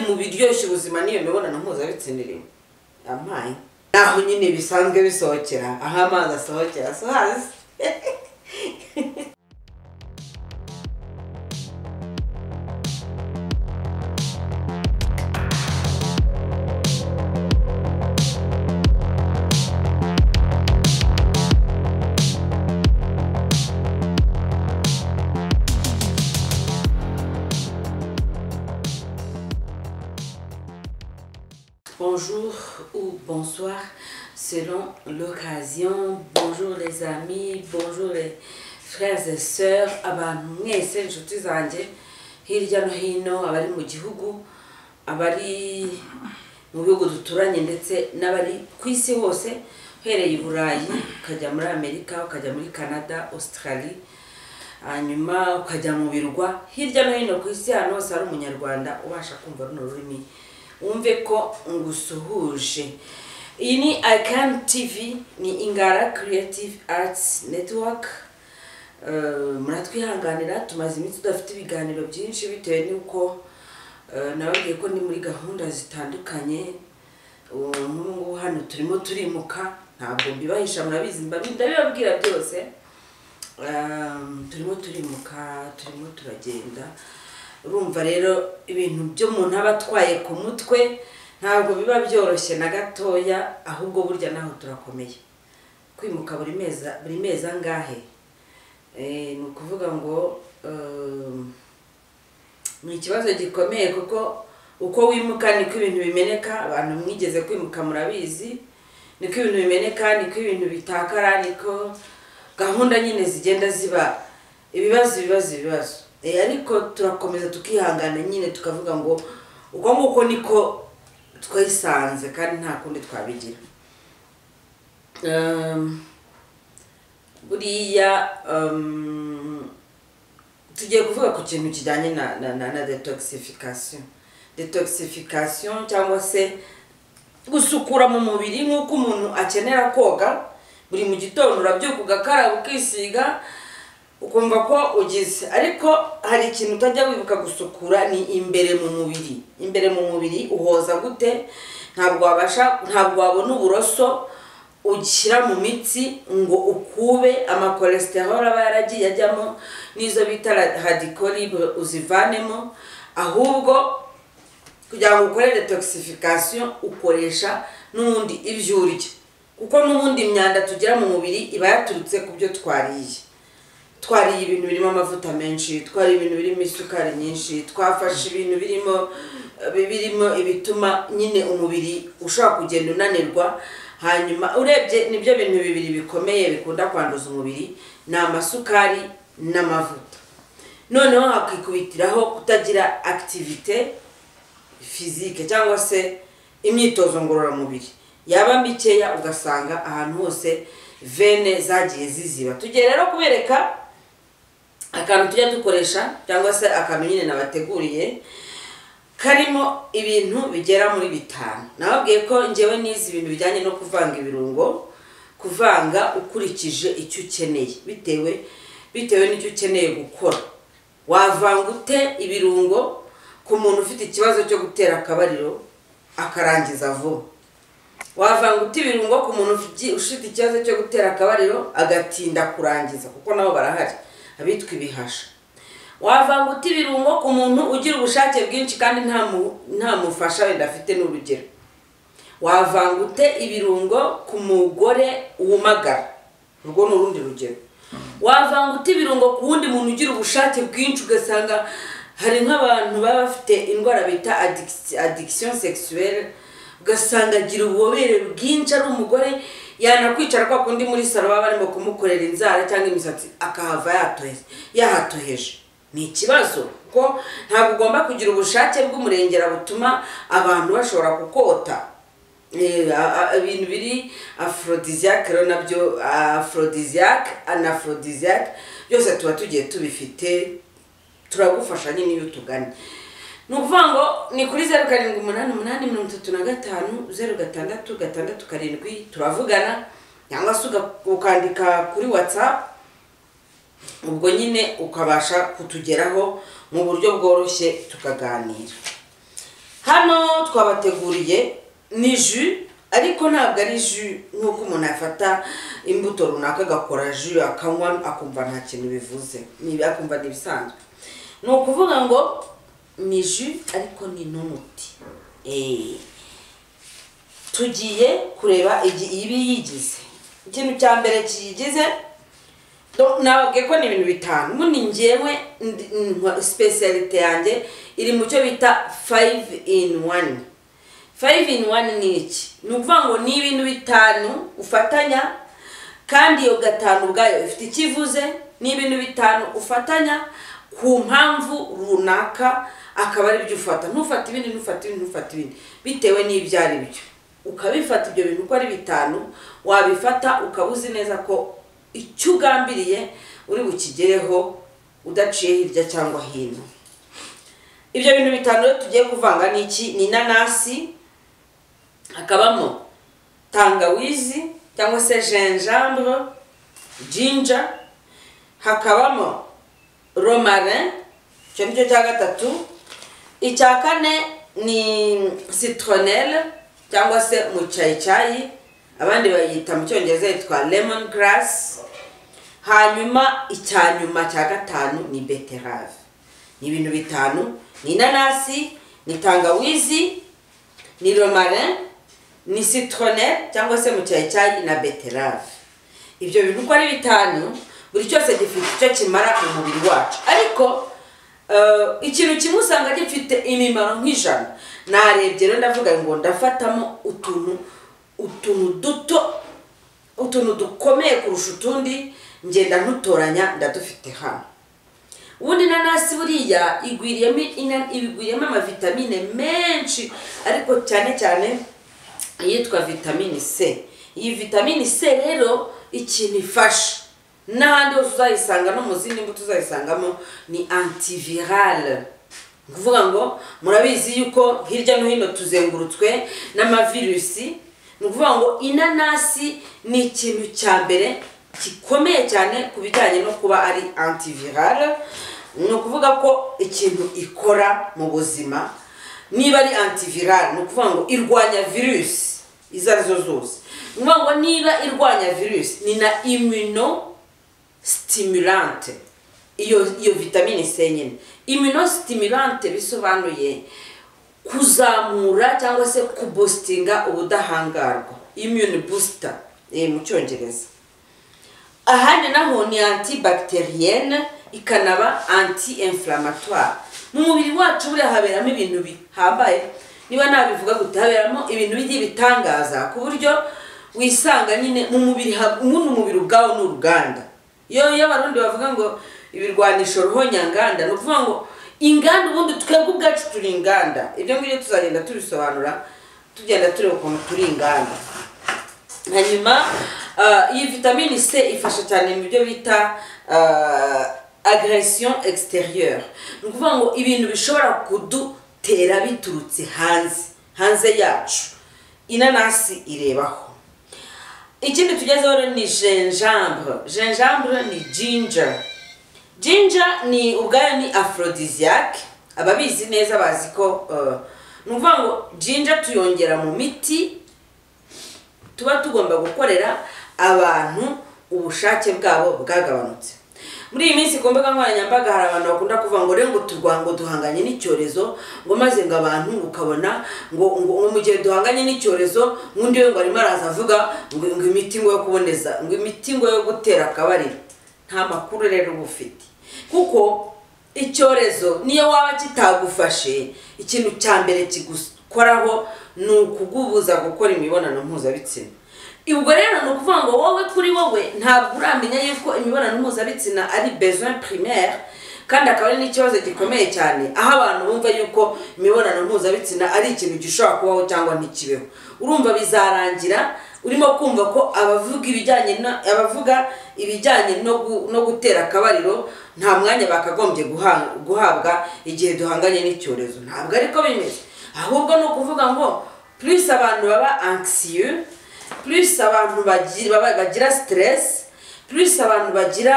mu biryoshya ubuzima niyo mibonano mpuzabitsina irimo ampaye naho nyine bisanzwe bisohokera aho amazi asohokera so hazi Bonjour ou bonsoir selon l'occasion. Bonjour les amis, bonjour les frères et sœurs, abantu mwese inshuti zanjye hirya no hino abari mu gihugu, abari mu bihugu duturanye ndetse n'abari ku isi hose uhereye i Burayi ukajya muri Amerika, ukajya muri Canada, Australie hanyuma ukajya mu birwa hirya no hino ku isi ahantu hose hari umunyarwanda ubasha kumva runo rurimi wumve ko ngusuhuje iyi ni icam tv ni ingara creative arts network Eh, muratwihanganira tumaze iminsi tudafite ibiganiro byinshi bitewe n'uko eh, nababwiye ko ni muri gahunda zitandukanye ubu ngubu hano turimo turimuka ntabwo mbibahisha murabizi mbabi- ndabibabwira byose Um, turimo turimuka turimo turagenda urumva rero ibintu by'umuntu aba atwaye ku mutwe ntabwo biba byoroshye na gatoya ahubwo burya naho turakomeye kwimuka buri mezi buri mezi angahe Eh, ni ukuvuga ngo um, ni ikibazo gikomeye kuko uko wimuka niko ibintu bimeneka abantu mwigeze kwimuka murabizi niko ibintu bimeneka niko ibintu bitakara niko gahunda nyine zigenda ziba ibibazo ibibazo ibibazo Eh, ariko turakomeza tukihangana nyine tukavuga ngo uko nguko niko twisanze kandi nta kundi twabigira Um, buriya um, tugiye kuvuga ku kintu kijyanye na, na, na, na detoxification detoxification cyangwa se gusukura mu mubiri nk'uko umuntu akenera koga buri mu gitondo urabyuka ugakaraba ukisiga ukumva ko ugize ariko hari ikintu utajya wibuka gusukura ni imbere mu mubiri imbere mu mubiri uhoza gute ntabwo wabasha ntabwo wabona uburoso ugishyira mu mitsi ngo ukube amakolesterol aba yaragiye ajyamo n'izo bita radikoribe uzivanemo ahubwo kugira ngo ukore detoxification ukoresha n'ubundi ibyo urya kuko n'ubundi imyanda tugira mu mubiri iba yaturutse ku byo twariye twariye ibintu birimo amavuta menshi twariye ibintu birimo isukari nyinshi twafashe ibintu birimo birimo ibituma nyine umubiri ushobora kugenda unanirwa hanyuma urebye nibyo bintu bibiri bikomeye bikunda kwanduza umubiri ni amasukari n'amavuta noneho hakikubitiraho kutagira akitivite fizike cyangwa se imyitozo ngororamubiri yaba mikeya ugasanga ahantu hose vene zagiye ziziba tugiye rero kubereka akantu tujya dukoresha cyangwa se akantu nyine nabateguriye karimo ibintu bigera muri bitanu nababwiye ko ngewe nizi ibintu bijyanye no kuvanga ibirungo kuvanga ukurikije icyo ukeneye bitewe bitewe n'icyo ukeneye gukora wavanga ute ibirungo ku muntu ufite ikibazo cyo gutera akabariro akarangiza vuba wavanga ute ibirungo ku muntu ufi- ufite ikibazo cyo gutera akabariro agatinda kurangiza kuko nabo barahari abitwa ibihasha wavanga uta ibirungo ku muntu ugira ubushake bwinshi kandi nta mu- nta mufasha wenda afite n'urugero wavanga ute ibirungo ku mugore wumagara urwo ni urundi rugero wavanga ute ibirungo ku wundi muntu ugira ubushake bwinshi ugasanga hari nk'abantu baba bafite indwara bita addic- addiction sexuelle ugasanga agira ububobere bwinshi ari umugore yanakwicara kwa kundi muri salo baba barimo kumukorera inzara cyangwa imisatsi akahava yatohe- yahatoheje ni ikibazo kuko ntabwo ugomba kugira ubushake bw'umurengera butuma abantu bashobora kukota Eh, a- a- ibintu biri aphrodisiac rero nabyo aphrodisiac anaphrodisiac byose tuba tugiye tubifite turagufasha nyine iyo utuganye ni ukuvuga ngo ni kuri zeru karindwi umunani umunani mirongo itatu na gatanu zeru gatandatu gatandatu karindwi turavugana cyangwa se uga- ukandika kuri watsapu ubwo nyine ukabasha kutugeraho mu buryo bworoshye tukaganira hano twabateguriye ni ju ariko ntabwo ari ju nk'uko umuntu afata imbuto runaka agakora ju akanywa akumva nta kintu bivuze niba akumva ni ibisanzwe ni ukuvuga ngo ni ju ariko ni n'umuti eee tugiye kureba ibiyigize ikintu cya mbere kiyigize ntabwo ko ni ibintu bitanu ubundi ngewe sipesiyalite yanjye iri mu cyo bita fayive ini wani fayive ini wani ni iki ni ukuvuga ngo ni ibintu bitanu ufatanya kandi iyo gatanu ubwayo ifite icyo ivuze ni ibintu bitanu ufatanya ku mpamvu runaka akaba ari byo ufata ntufate ibindi ntufate ibindi ntufate ibindi bitewe n'ibyo ari byo ukabifata ibyo bintu uko ari bitanu wabifata ukaba uzi neza ko icyo ugambiriye uri bukigereho udaciye hirya cyangwa hino ibyo bintu bitanu rero tugiye kuvanga ni iki ni inanasi hakabamo tangawizi cyangwa se jenjambure jinja hakabamo romarin icyo ni cyo cya gatatu icya kane ni citronelle cyangwa se mucyayi abandi bayita mu cyongereza yitwa lemon grass hanyuma icya nyuma cya gatanu ni beterave ni ibintu bitanu ni inanasi ni tangawizi ni romarin ni citronelle cyangwa se mucyayi na beterave ibyo bintu uko ari bitanu buri cyose gifite icyo kimara umubiri wacu ariko ikintu kimwe usanga gifite imimaro nk'ijana narebye rero ndavuga ngo ndafatamo utuntu utuntu duto utuntu dukomeye kurusha utundi ngenda ntutoranya ndadufite hano ubundi inanasi buriya igwiriyemo amavitamine menshi ariko cyane cyane iyitwa vitamine c iyi vitamine c rero ikintu ifasha n'ahandi hose uzayisanga no mu zindi mbuto uzayisangamo ni antivirale ni ukuvuga ngo murabizi yuko hirya no hino tuzengurutswe n'amavirusi ni ukuvuga ngo inanasi ni ikintu cya mbere gikomeye cyane ku bijyanye no kuba ari antivirale ni ukuvuga ko ikintu ikora mu buzima niba ari antivirale ni ukuvuga ngo irwanya virusi izo arizo zose ni ukuvuga ngo niba irwanya virusi ni na imino sitimulante iyo iyo vitamine c nyine immunostimulante bisobanuye kuzamura cyangwa se kubositinga ubudahangarwa immune booster mu cyongereza ahandi naho ni antibacterienne ikanaba anti inflammatoire mu mubiri wacu buriya haberamo ibintu bihambaye niba nabivuga gute haberamo ibintu bigiye bitangaza ku buryo wisanga nyine mu mubiri umuntu umubiri ubwawo ni uruganda iyo abarundi bavuga ngo ibirwanisho roho nyanganda ni ukuvuga ngo inganda ubundi twebwe ubwacu turi inganda ibyo ngibyo tuzagenda tubisobanura tugenda tureba ukuntu turi inganda hanyuma iyi vitamine c ifasha cyane mu byo bita agresiyo egisiteriyeri ni ukuvuga ngo ibintu bishobora kudutera biturutse hanze hanze yacu inanasi irebaho ikindi tugezeho rero ni jenjambure jenjambure ni jinja jinja ni ubwayo ni aphrodisiac ababizi neza bazi ko ni ukuvuga ngo jinja tuyongera mu miti tuba tugomba gukorera abantu ubushake bwabo bwagabanutse muri iyi minsi ku mbuga nkoranyambaga hari abantu bakunda kuvuga ngo rero ngo turwanya ngo duhanganye n'icyorezo ngo maze ngo abantu ukabona ngo ngo mu gihe duhanganye n'icyorezo nk'undi we ngo arimo araza avuga ngo imiti ngo yo kuboneza ngo imiti ngo yo gutera akabariro nta makuru rero uba ufite kuko icyorezo niyo waba kitagufashe ikintu cya mbere kigukoraho ni ukugubuza gukora imibonano mpuzabitsina ubwo rero ni ukuvuga ngo wowe kuri wowe ntabwo uramenya yuko imibonano mpuzabitsina ari besoin primaire kandi akaba ari n'ikibazo gikomeye cyane aho abantu bumva yuko imibonano mpuzabitsina ari ikintu gishobora kubaho cyangwa ntikibeho urumva bizarangira urimo kumva ko abavuga ibijyanye abavuga ibijyanye no gutera akabariro nta mwanya bakagombye guhabwa igihe duhanganye n'icyorezo ntabwo ariko bimeze ahubwo ni ukuvuga ngo plus abantu baba anxieux plus abantu bagira siteresi plus abantu bagira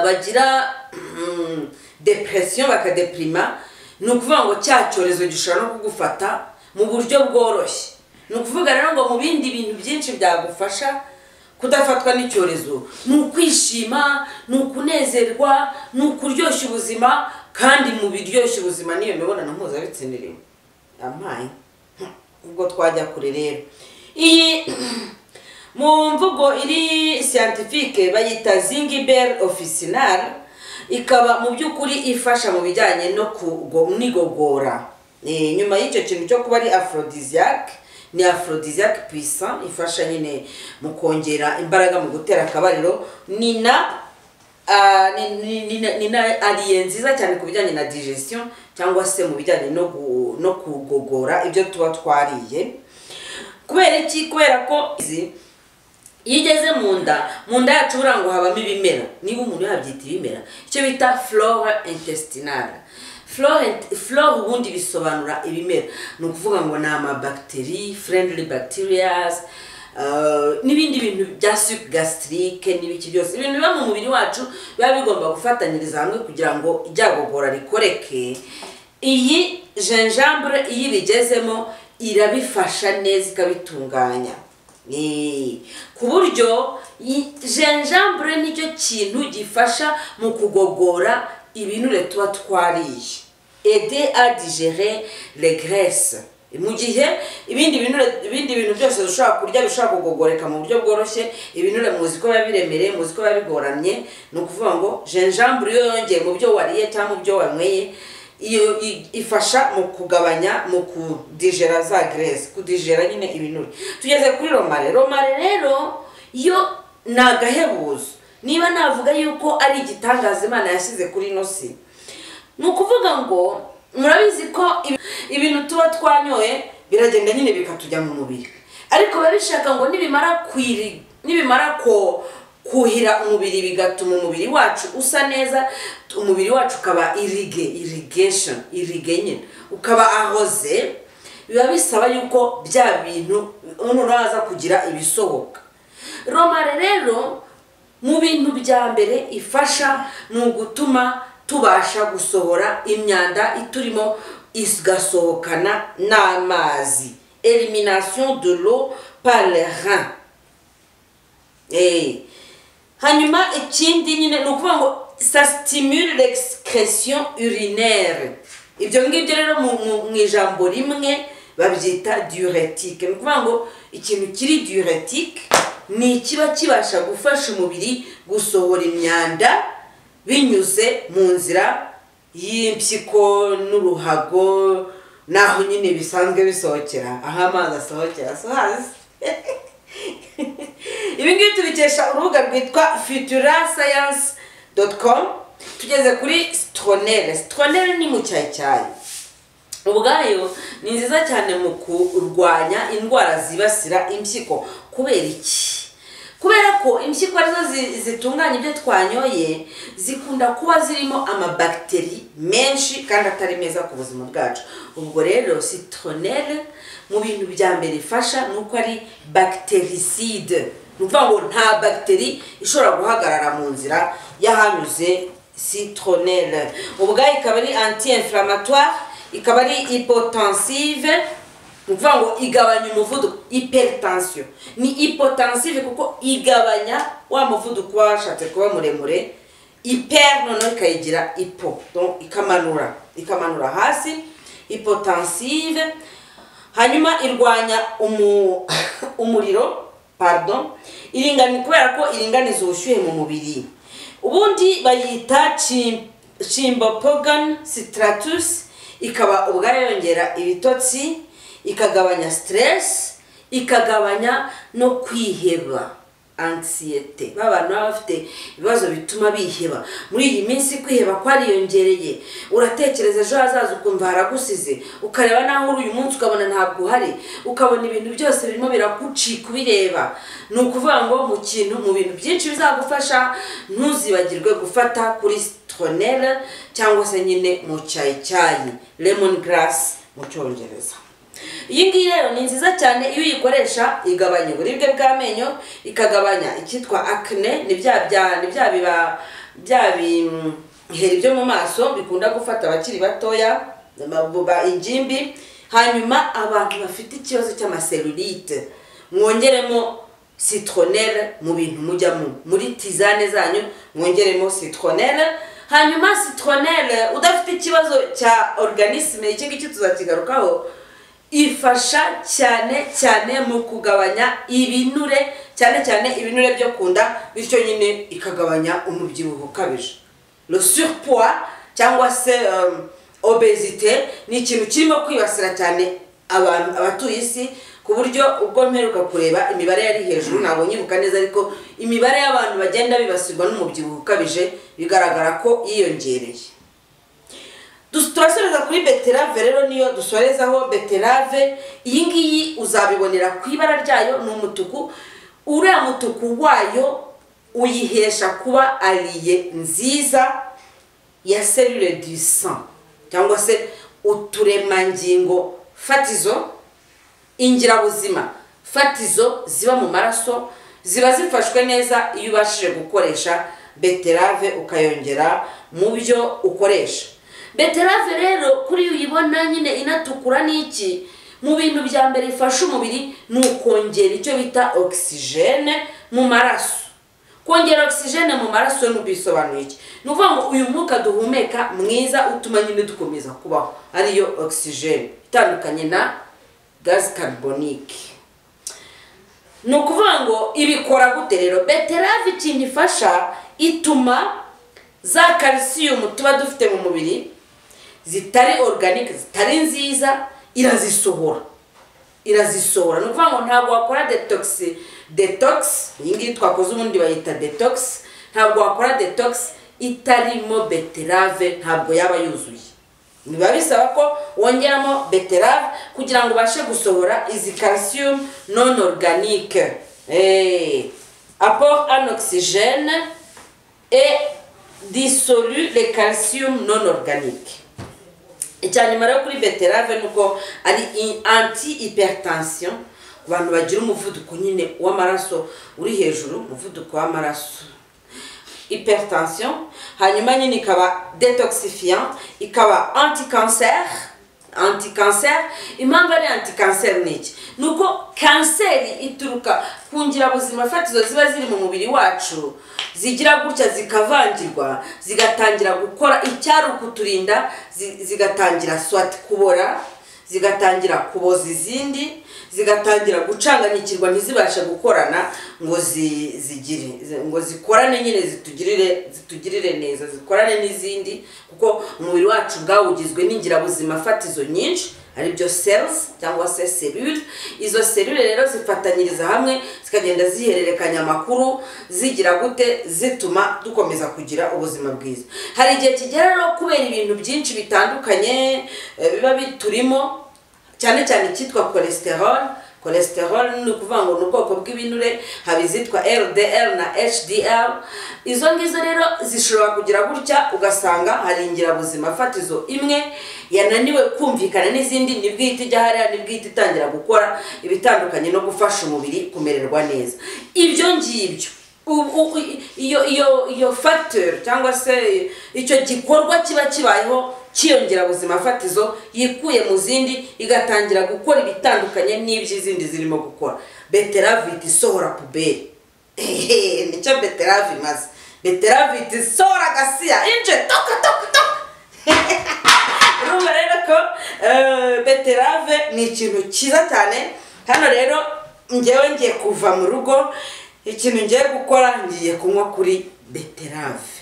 bagira depresiyo bakadeprima ni ukuvuga ngo cya cyorezo gishobora no kugufata mu buryo bworoshye ni ukuvuga rero ngo mu bindi bintu byinshi byagufasha kudafatwa n'icyorezo ni ukwishima ni ukunezerwa ni ukuryoshya ubuzima kandi mu biryoshya ubuzima n'iyo mibonano mpuzabitsiniriwe amaye ubwo twajya kure rero iyi mu mvugo iri siyantifike bayita zingiberi ofisinari ikaba mu by'ukuri ifasha mu bijyanye no kunigogora nyuma y'icyo kintu cyo kuba ari aforodiziyake ni aforodiziyake pisa ifasha nyine mu kongera imbaraga mu gutera akabariro ni na ni na ariye nziza cyane ku bijyanye na digestion cyangwa se mu bijyanye no kugogora ibyo tuba twariye kubera iki kubera ko izi iyo igeze mu nda mu nda yacu buriya ngo habamo ibimera niba umuntu yabyita ibimera icyo bita flora intestinale flore ubundi bisobanura ibimera ni ukuvuga ngo ni amabagiteri friendly bacterias n'ibindi bintu bya sup gastrique n'ibiki byose ibintu biba mu mubiri wacu biba bigomba gufatanyiriza hamwe kugira ngo iryagogora rikoreke iyi jenjambure iyo ibigezemo irabifasha neza ikabitunganya ku buryo jenjambure nicyo kintu gifasha mu kugogora ibinure tuba twariye ede adigere regrese mu gihe ibindi bintu byose dushobora kurya bishobora kugogoreka mu buryo bworoshye ibinure muzi ko biba biremereye muzi ko biba bigoramye ni ukuvuga ngo jenjambure iyo yongeye mu byo wariye cyangwa mu byo wanyweye ifasha mu kugabanya mu kudijera za gerese kudijera nyine ibinure tugeze kuri romare romare rero yo ni agahebuzo niba navuga yuko ari igitangaza imana yashyize kuri ino si ni ukuvuga ngo murabizi ko ibintu tuba twanyoye biragenda nyine bikatujya mu mubiri ariko biba bishaka ngo nibimara kwiri nibimara ko kuhira umubiri bigatuma umubiri wacu usa neza umubiri wacu ukaba irige irigesheni irige nyine ukaba ahoze biba bisaba yuko bya bintu umuntu aza kugira ibisohoka romare rero mu bintu bya mbere ifasha ni ugutuma tubasha gusohora imyanda iturimo igasohokana n'amazi elimination de l'eau par le rein hanyuma ikindi nyine ni ukuvuga ngo sa stimule l'excretion urinaire ibyo ngibyo rero mu ijambo rimwe babyita diuretique ni ukuvuga ngo ikintu kiri diuretique ni ikiba kibasha gufasha umubiri gusohora imyanda binyuze mu nzira y'impyiko n'uruhago n'aho nyine bisanzwe bisohokera aho amazi asohokera so hasi ibi ngibi tubikesha urubuga rwitwa futura sayanse doti komu tugeze kuri sitronere sitronere ni mu cyayicyayi ubwayo ni nziza cyane mu kurwanya indwara zibasira impyiko kubera iki kubera ko impyiko arizo zitunganya ibyo twanyoye zikunda kuba zirimo amabagiteri menshi kandi atari meza ku buzima bwacu ubwo rero sitronere mu bintu bya mbere ifasha ni uko ari bagiteriside ni ukuvuga ngo nta bagiteri ishobora guhagarara mu nzira y'ahanyuze sitronere ubwayo ikaba ari anti inflamatware ikaba ari ipotensive ni ukuvuga ngo igabanya umuvuduko hypertension ni hypotensive kuko igabanya wa muvuduko uba washatse kuba muremure hyper noneho ikayigira ipo ikamanura ikamanura hasi hypotensive hanyuma irwanya umuriro pardon iringaniza kubera ko iringaniza ubushyuhe mu mubiri ubundi bayita chimbopogan stratus ikaba ubwayo yongera ibitotsi ikagabanya stress ikagabanya no kwiheba ansiyete ba bantu baba bafite ibibazo bituma biheba muri iyi minsi kwiheba kwariyongereye uratekereza ejo hazaza ukumva haragusize ukareba naho uri uyu munsi ukabona ntabwo uhari ukabona ibintu byose birimo biragucika ubireba ni ukuvuga ngo mu kintu mu bintu byinshi bizagufasha ntuzibagirwe gufata kuri sitronere cyangwa se nyine mu cyayicyayi lemon grass mu cyongereza iyi ngiyi rero ni nziza cyane iyo uyikoresha igabanya uburibwe bw'amenyo ikagabanya icyitwa akne ni bya biheri byo mu maso bikunda gufata abakiri batoya amabuba ingimbi hanyuma abantu bafite ikibazo cy'amaserurite mwongeremo citronelle mu bintu mujyamo muri tizane zanyu mwongeremo citronelle hanyuma citronelle udafite ikibazo cya organisme iki ngiki tuzakigarukaho ifasha cyane cyane mu kugabanya ibinure cyane cyane ibinure byo ku nda bityo nyine ikagabanya umubyibuho ukabije le surpoids cyangwa se um, obesite ni ikintu kirimo kwibasira cyane abantu abatuye isi ku buryo ubwo mperuka kureba imibare yari hejuru ntabwo nyibuka neza ariko imibare y'abantu bagenda bibasirwa n'umubyibuho ukabije bigaragara ko yiyongereye turasoreza kuri beterave rero niyo dusorezaho beterave iyi ngiyi uzabibonera ku ibara ryayo ni umutuku uriya mutuku wayo uyihesha kuba ariye nziza ya serire du sang cyangwa se uturemangingo fatizo ingirabuzima fatizo ziba mu maraso ziba zifashwe neza iyo ubashije gukoresha beterave ukayongera mu byo ukoresha beterave rero kuri uyibona nyine inatukura n'iki mu bintu bya mbere ifasha umubiri ni ukongera icyo bita ogisijene mu maraso kongera ogisijene mu maraso n'ubisobanuye iki ni ukuvuga ngo uyu mwuka duhumeka mwiza utuma nyine dukomeza kubaho ariyo ogisijene itandukanye na gazi karibonike ni ukuvuga ngo ibikora gute rero beterave ikintu ifasha ituma za kalisiyumu tuba dufite mu mubiri zitari oruganike zitari nziza irazisohora irazisohora ni ukuvuga ngo ntabwo wakora detogisi detox iyi ngiyi twakoze ubundi bayita detox ntabwo wakora detox itarimo beterave ntabwo yaba yuzuye biba bisaba ko wongeramo beterave kugira ngo ubashe gusohora izi calcium non organique apport en oxygène et dissolu le calcium non organique icya nyuma rero kuri beterave ni uko ari anti hypertension ku bantu bagira umuvuduko nyine w'amaraso uri hejuru umuvuduko w'amaraso hypertension hanyuma nyine ikaba detoxifiant ikaba anticancer anticancer impamvu ari anticancer ni iki ni uko kanseri ituruka ku ngirabuzima fatizo ziba ziri mu mubiri wacu zigira gutya zikavangirwa zigatangira gukora icyarukuturinda zigatangira swati kubora zigatangira kuboza izindi zigatangira gucanganyikirwa ntizibashe gukorana ngo zigire ngo zikorane nyine zitugirire zitugirire neza zikorane n'izindi kuko umubiri wacu ubwawo ugizwe n'ingirabuzima fatizo nyinshi aribyo cells cyangwa se serure izo serure rero zifatanyiriza hamwe zikagenda zihererekanya amakuru zigira gute zituma dukomeza kugira ubuzima bwiza hari igihe kigera rero kubera ibintu byinshi bitandukanye biba biturimo cyane cyane icyitwa cholesterol cholesterol ni ukuvuga ngo ni ubwoko bw'ibinure haba izitwa ldl na hdl izo ngizo rero zishobora kugira gutya ugasanga hari ingirabuzima fatizo imwe yananiwe kumvikana n'izindi nibwo ihita ijya hariya nibwo ihita itangira gukora ibitandukanye no gufasha umubiri kumererwa neza ibyo ngibyo iyo iyo iyo facteur cyangwa se icyo gikorwa kiba kibayeho cyiyongerabuzima fatizo yikuye mu zindi igatangira gukora ibitandukanye n'iby'izindi zirimo gukora betaravite isohora puberi nicyo beterave imaze betaravite isohora agasiya inje toka toka toka urumva rero ko beterave ni ikintu cyiza cyane hano rero ngewe ngiye kuva mu rugo ikintu ngiye gukora ngiye kunywa kuri beterave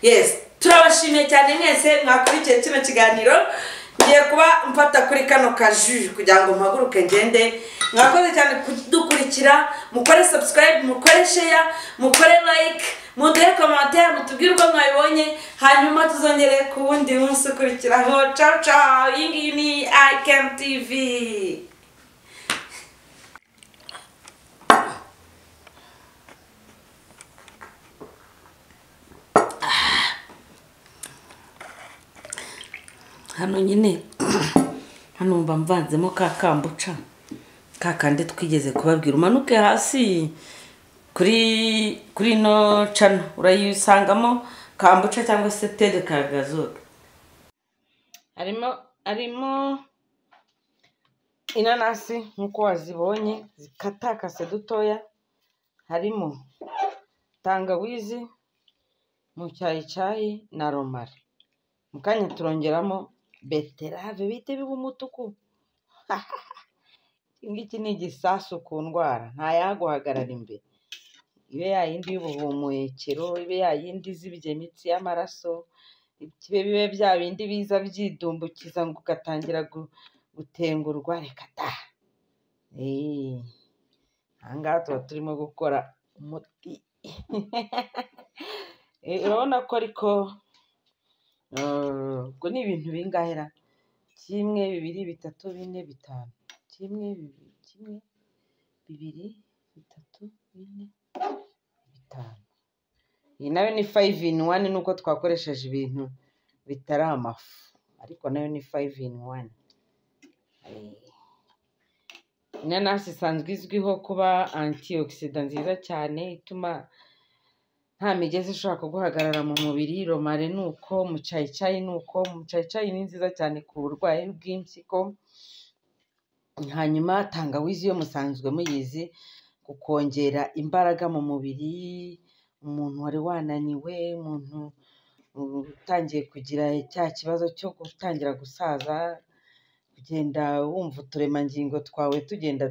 yesi turabashimiye cyane mwese mwakurikiye kino kiganiro ngiye kuba mfata kuri kano kaju kugira ngo mpaguruke ngende mwakoze cyane kudukurikira mukore subscribe mukore share mukore like muduhe komantere mutubwire uko mwabibonye hanyuma tuzongere ku wundi munsi ukurikiraho ciao ciao iyi ngiyi ni ikem tv hano nyine hano mba mvanzemo ka kambuca ka kandi twigeze kubabwira umanuke hasi kuri kuri ino cana urayisangamo kambuca cyangwa se tere ka gazoga harimo harimo inanasi nk'uko wazibonye zikatakase dutoya harimo tangawizi mu cyayi na romari mu kanya turongeramo beterave bita biba umutuku iki ngiki ni igisasu ku ndwara ntayaguhagarara imbere ibe yayindi y'ubuhumekero ibe yayindi izibye imitsi y'amaraso bibe bya bindi biza byidumbukiza ngo ugatangira gutengurwa reka da ahangaha tuba turimo gukora umuti urabona ko ariko ubwo ni ibintu bingahera kimwe bibiri bitatu bine bitanu kimwe bibiri kimwe bibiri bitatu bine bitanu iyi nayo ni fayive ini wani ni uko twakoresheje ibintu bitari amafu ariko nayo ni fayive ini wani inanasi isanzwe izwiho kuba antiyokisida nziza cyane ituma nta migezi ishobora kuguhagarara mu mubiri romare ni uko mucayicayi ni uko mucayicayi ni nziza cyane ku burwayi bw'impyiko hanyuma tangawizi yo musanzwe muyizi kongera imbaraga mu mubiri umuntu wari wananiwe umuntu utangiye kugira cya kibazo cyo gutangira gusaza kugenda wumva uturemangingo twawe tugenda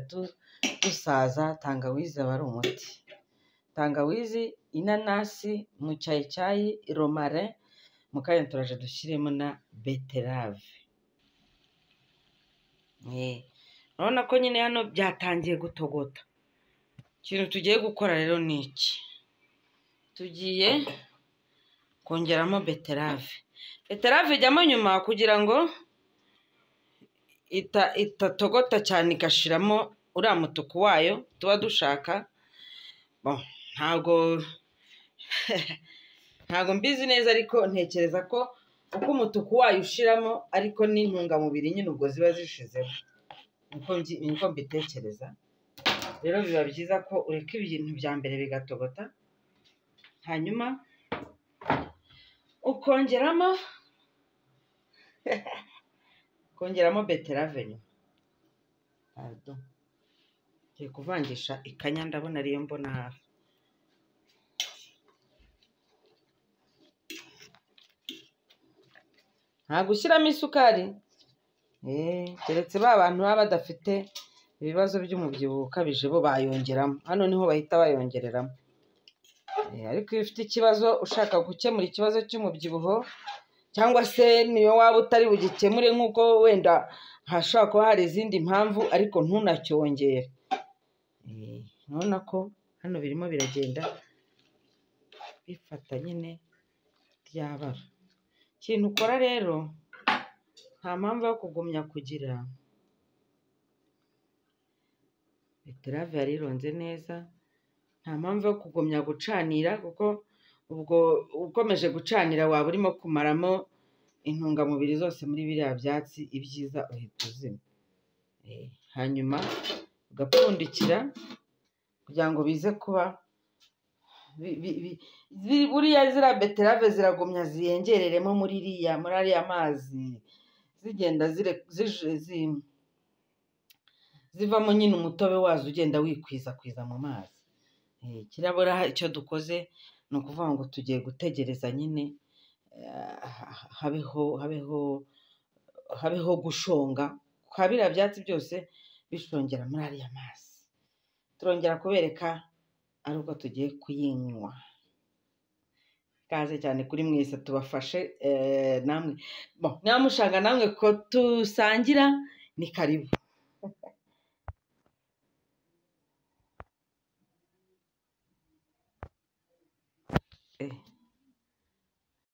dusaza tangawizi aba ari umuti tangawizi inanasi mucyayicyayi romare mu kanya turaje dushyiremo na beterave urabona ko nyine hano byatangiye gutogota ikintu tugiye gukora rero ni iki tugiye kongeramo beterave beterave ijyamo nyuma kugira ngo itatogota cyane igashiramo uriya mutuku wayo tuba dushaka ntabwo ntabwo mbizi neza ariko ntekereza ko uko umutuku wayo ushiramo ariko n'intungamubiri nyine ubwo ziba zishizemo niko mbitekereza rero biba byiza ko ureka ibintu bya mbere bigatogota hanyuma ukongeramo ukongeramo beterave nyuma ngiye kuvangisha ikanya ndabona ariyo mbona hafi nta gushyiramo isukari keretse ba bantu baba badafite ibibazo by'umubyibuho ukabije bo bayongeramo hano niho bahita bayongereramo ariko iyo ufite ikibazo ushaka gukemura ikibazo cy'umubyibuho cyangwa se niyo waba utari bugikemure nk'uko wenda hashobora kuba hari izindi mpamvu ariko ntunacyongere urabona ko hano birimo biragenda bifata nyine ryabara ikintu ukora rero nta mpamvu yo kugumya kugira beterave yari ironze neza nta mpamvu yo kugumya gucanira kuko ubwo ukomeje gucanira waba urimo kumaramo intungamubiri zose muri biriya byatsi ibyiza uhita uzima hanyuma ugapfundikira kugira ngo bize kuba buriya ziriya beterave ziragumya ziyengereremo muri iriya muri ariya mazi zigenda zivamo nyine umutobe wazo ugenda wikwiza mu mazi kirabura icyo dukoze ni ukuvuga ngo tugiye gutegereza nyine habeho habeho habeho gushonga kwa biriya byatsi byose bishongera muri ariya mazi turongera kubereka ari uko tugiye kuyinywa ikaze cyane kuri mwese tubafashe namwe ntamushanga namwe ko tusangira ni karibu Eh.